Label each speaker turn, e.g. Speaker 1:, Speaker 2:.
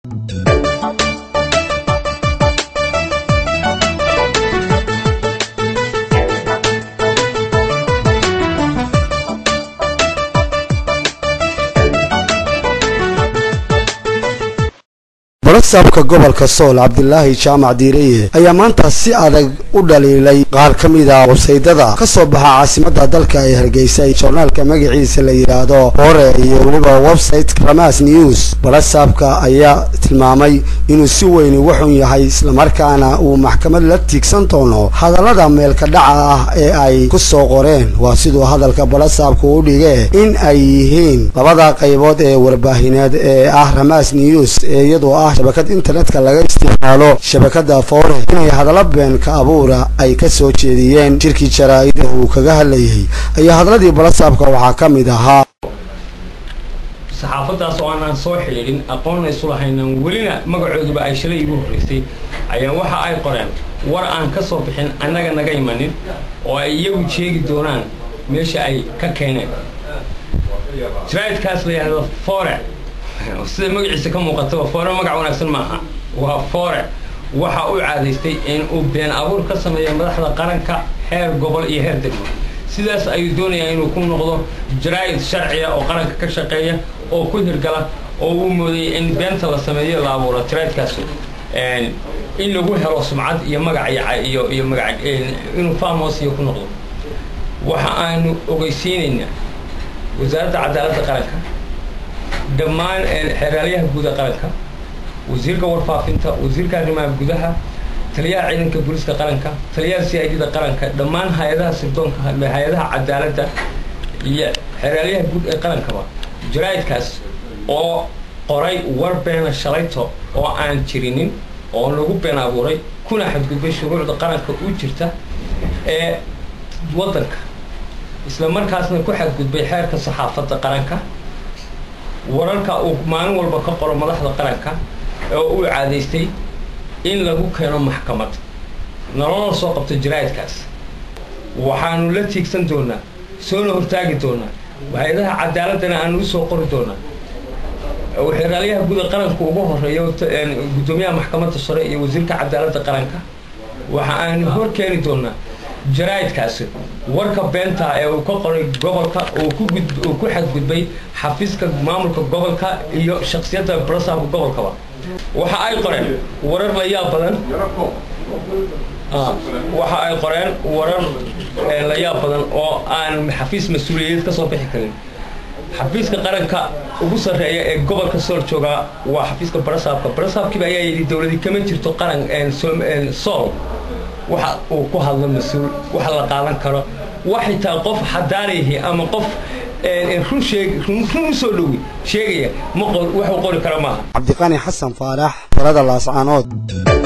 Speaker 1: barasaabka gobolka sool cabdilaahi jaamac diireye ayaa maanta si adag u dhaliilay qaar ka mid a websaydada ka soo baxa caasimada dalka ee hargeysa joornaalka magaciisa la yidhaahdo hore iyo weliba website ramas news barasaabka ayaa tilmaamay inuu si weyn uga xun yahay islamarkaana uu maxkamad la tiigsan doono hadallada meelka dhaca ah ee ay ku soo qoreen waa siduu hadalka barasaabku u dhige in ay yihiin labada qaybood ee warbaahineed ee ah ramas news ee iyadoo ah shabakad internetka laga isticmaalo shabakada foore inay hadallo been ka abuura ay ka soo jeediyeen jirkii jaraa-ida uu kaga hadlayay ayaa hadalladii balasaabka waxaa ka mid ahaa
Speaker 2: saxaafadaas oo aanaan soo xidhiidhin aqoonna isu lahaynan welina magacooduba ay shalay igu horraysay ayaa waxa ay qoreen war aan ka soo bixin annaga naga imanin oo ay iyagu sheegi doonaan meesha ay ka keeneen jaraa'idkaas la yidhahdo foore sida magaciisa ka muuqataba foore magac wanaagsan maaha waa foore waxa uu caadaystay in uu been abuur ka sameeyo madaxda qaranka heer gobol iyo heer degmo sidaas ayuu doonayaa inuu ku noqdo jaraa'id sharciya oo qaranka ka shaqeeya oo ku hirgala oo uu moodayay in beenta la sameeyo la abuuro jaraa'idkaas in lagu helo sumcad iyo magac iyo iyo magac inuu famos iyo ku noqdo waxa aanu ogeysiinaynaa wasaaradda cadaaladda qaranka dhammaan xeeraalyaha guuda qaranka wasiirka warfaafinta wasiirka arrimaha gudaha taliyaha ciidanka booliiska qaranka taliyaha c i d da qaranka dhammaan hay-adaha sirdoonka hay-adaha cadaaladda iyo xeeraalyaha guud ee qarankaba jaraa'idkaas oo qoray war beena shalayto oo aan jirinin oo lagu been abuuray kuna xadgudbay shuruucda qaranka u jirta ee waddanka isla markaasna ku xadgudbay xeerka saxaafadda qaranka wararka uu maalin walba ka qoro madaxda qaranka oo uu caadaystay in lagu keeno maxkamad nolola soo qabto jaraa'idkaas waxaanu la tiigsan doonaa soona hortaagi doonaa hay-adaha cadaaladana aanu usoo qori doonaa xeeraalyaha guuda qaranka ugu horeeya guddoomiyaha maxkamadda sare iyo wasiirka cadaaladda qaranka waxa aanu hor keeni doonaa jaraa'idkaasi warka beenta ee uu ka qoray gobolka uu ku xadgudbay xafiiska maamulka gobolka iyo shaksiyadda barasaabka gobolkaba waxa ay qoreen warar la yaab badan waxa ay qoreen warar la yaab badan oo aan xafiis mas-uuliyadeed ka soo bixi karin xafiiska qaranka ugu sarreeya ee gobolka sool joogaa waa xafiiska barasaabka barasaabkiiba ayaa yidhi dowladi kama jirto qaran sool waxa uu ku hadlo mas-uul waxa la qaadan karo wax xitaa qof xadaarihi ama qof run sheeg run usoo dhowi sheegaya ma waxuu qori kara maaha
Speaker 1: cabdiqani xasan faarax talada laascaanood